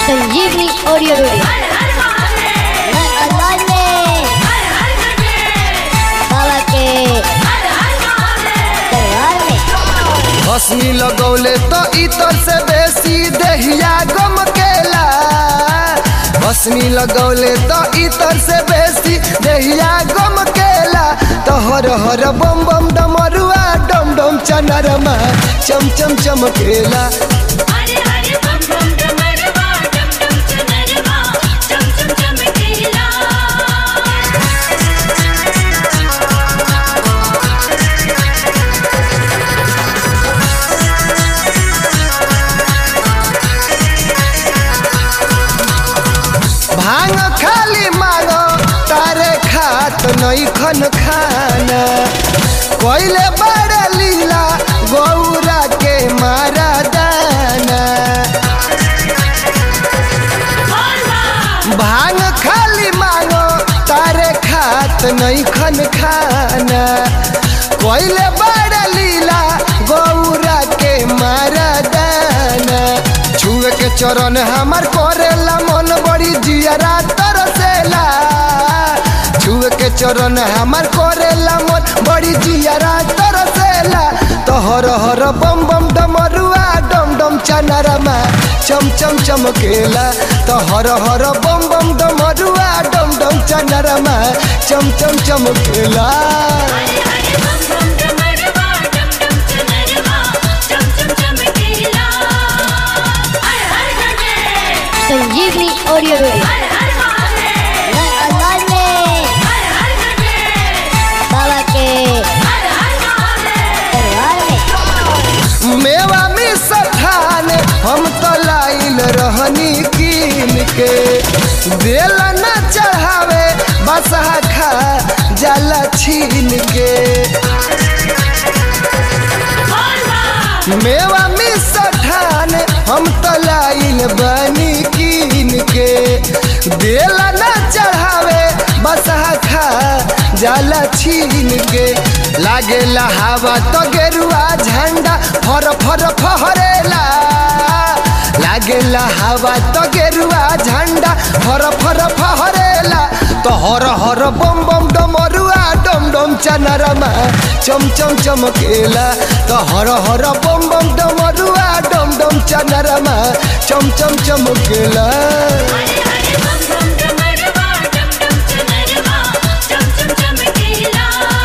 संजीवनी audio video मैं अंदाज में बाबा के दरबार में हंसनी लगौले तो इतर से बेसी देहिया गम केला हंसनी लगौले तो इतर से बेसी देहिया गम केला तो हर हर बम बम डमरुआ डम डम चनरमा चम चम चमकेला हरे हरे बम बम डमरवा डम डम चनरवा चम चम चमकेला भांग खाली मांगो तारे खात नहीं खन खाना कोइले बड़े लीला गौरा के मारा दाना भांग खाली मांगो तारे खात नहीं खन खाना कोइले बड़े लीला गौरा के मारा दाना छुए के चरण हमार करेला मन बड़ी जियरा तरसेला छुए के चरण हमार करेला मन बड़ी जियरा तरसेला तो हर हर बम बम डमरुआ डम डम चनरमा चम चम चमकेला तो हर हर बम बम डमरुआ डम डम चनरमा चम चम चमकेला हरे हरे बम बम डमरवा डम डम चनरवा चम चम चमकेला हर हर गंगे संजीवनी ऑडियो वीडियो हर हर महादेव मैं अंदाज में हर हर गंगे बाबा के हर हर महादेव दरबार में मेवा में सठान हम तो लाइल रहनी कीन के बेल न चढ़ावे बसहा खा जाला छीन के मेवा में सठान हम तो लाइल बनी कीन के बेल न चढ़ावे बसहा खा जाला छीन के लागे हवा तो गेरुआ झंडा फर फर फहरेला लागे हवा तो गेरुआ झंडा फर फर फहरेला तो हर हर बम बम डमरुआ डम डम चनरमा चम चम चमकेला तो हर हर बम बम डमरुआ डम डम चनरमा चम चम चमकेला हरे हरे बम बम डमरवा डम डम चनरवा चम चम चमकेला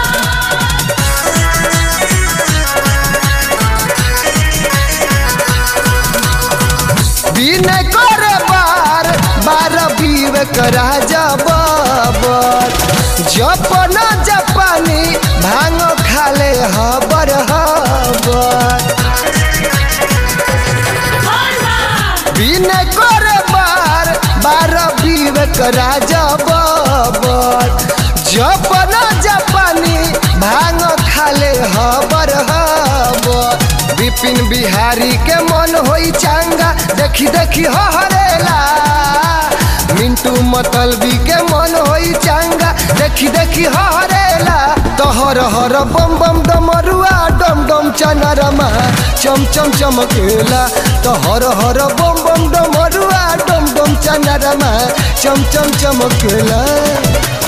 बिन करे बार बार विवेक राजा बाबर जपन जपानी भांग खाले हबर हबर बिन करे बार बार विवेक राजा बाबर जपन जपानी भांग खाले हबर हबर विपिन बिहारी के मन होई चांगा देखी देखी हरेला मिंटू मतलबी के मन होई चांगा देखी देखी हरेला तो हर हर बम बम डमरुआ डम डम चनरमा चम चम चमकेला तो हर हर बम बम डमरुआ डम डम चनरमा चम चम चमकेला